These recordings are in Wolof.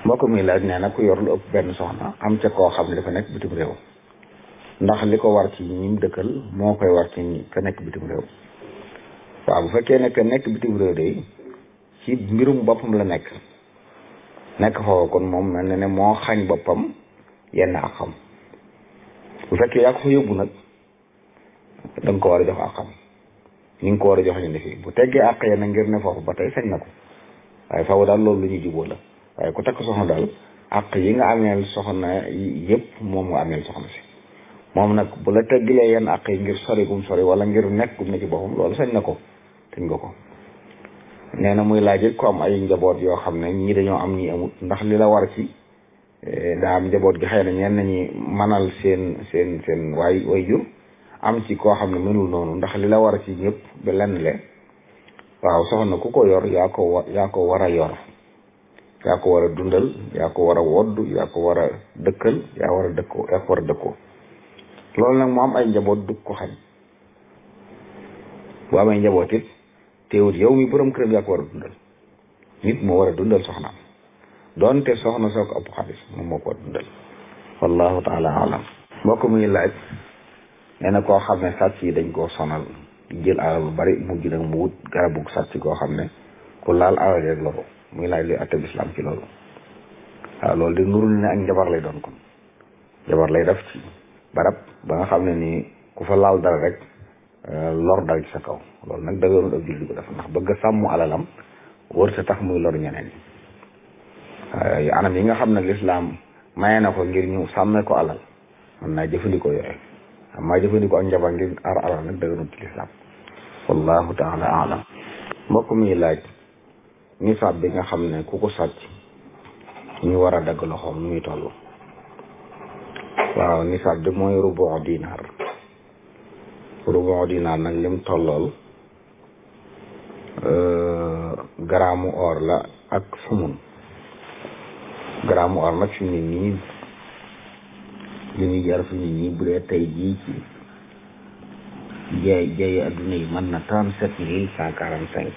mbokk mi laaj nee na ku yor lu ëpp benn soxna am ca koo xam ne dafa nekk bitim réew ndax li ko war ci ñim dëkkal moo koy war ci ñi ka nekk bitim réew waaw bu fekkee ne que nekk bitim réew de ci mbirum boppam la nekk nekk foofu kon moom mel na ne moo xañ boppam yenn ak xam bu fekkee yaa ko fa yóbbu nag da nga ko war a jox ak xam ni nga ko war a jox ñu ne fii bu teggee àq yenn ngir ne foofu ba tey sañ na ko waaye faaw daal loolu lu ñuy jubóo la waaye ku takk soxna daal àq yi nga ameel soxna yëpp moom nga ameel soxna si moom nag bu la teggilee yenn àq yi ngir sori gum sori wala ngir nekk gum ne ci boppam loolu sañ na ko sañ nga ko nee na muy laaj ko am ay njaboot yoo xam ne ñii dañoo am ñii amut ndax li la war ci daa am njaboot gi xëy na ñenn ñi manal seen seen seen waay way jur am ci koo xam ne mënul noonu ndax li la war ci ñëpp ba lenn le waaw soxna ku ko yor yaa ko wa yaa ko war a yor yaa ko war a dundal yaa ko war a wodd yaa ko war a dëkkal yaa war a dëkkoo yaa ko war a dëkkoo loolu nag mu am ay njaboot du ko xañ bu amee njaboot it teewut yow mi borom këram yaa ko war a dundal nit moo war a dundal soxnaam doonte soxna soo ko ëpp xaalis moom moo ko war a dundal wallahu taala alam mbokk muy laaj nee na koo xam ne sàcc yi dañ koo sonal jël alal lu bari mujj nag mu wut garabu sàcc koo xam ne ku laal alal rek loru muy laaj luy atteb islam ci loolu waaw loolu de nurul ne ak njabar lay doon kon njabar lay def ci barab ba nga xam ne nii ku fa laal dara rek lor dal ci sa kaw loolu nag dëgërul ab julli ko def ndax bëgg a sàmm alalam wër sa tax muy lor ñeneen yi anam yi nga xam ne lislaam maye na ko ngir ñu sàmmee ko alal mën naa jëfandikoo yooyu amaa jëfandikoo ak njabar ngir aar alal nag dëgërul ci lislaam wallahu taala alam mbokk mi laaj nisaab bi nga xam ne ku ko sàcc ñu war a dagg loxoom nu muy toll waaw nisaab bi mooy rubu dinaar rubu dinaar nag lim tollool garaamu or la ak sumun garaamu or nag fi mu ne nii li ñuy jar fi mu ne nii bu dee tey jii ci jaay jaay adduna yi mën na trente sept mille cent quarante cinq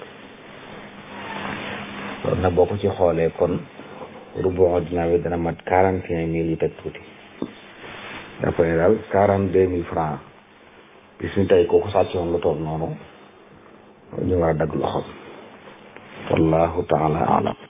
loolu nag boo ko ci xoolee kon rubu dinaar bi dana mat quarante et un mille yu teg tuuti dafa ne daal quarante deux mille francs bis ni tey kooku sàccoon lu toog noonu ñu war a dagg loxoom wallahu taala alam